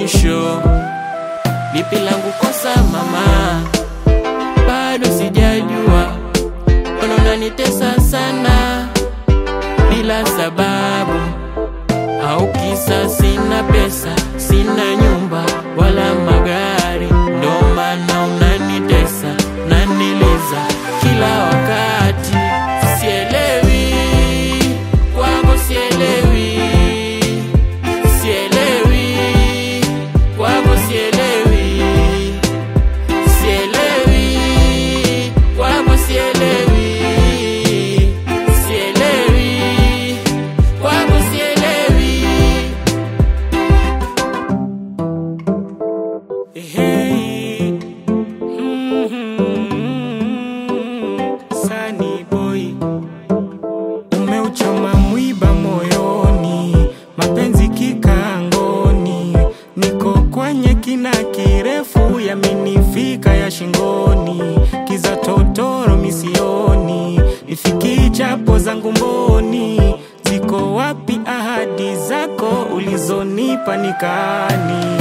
mwisho. Lipi langu kosa mama, bado sijajua, mbona unanitesa sana bila sababu, au kisa sina pesa, sina nyumba wala magari, ndo maana unanitesa, unaniliza kila wakati. Sielewi kwako, sielewi, sielewi kwako, sielewi, sielewi kwako, sielewi, sielewi kwako, sielewi. Hey, mm, Sunny boy, Umeuchoma mwiba moyoni, mapenzi kikangoni, niko kwenye kina kirefu, yaminifika ya shingoni, kiza totoro misioni, ifiki chapo zangu mboni, ziko wapi ahadi zako ulizonipa nikani?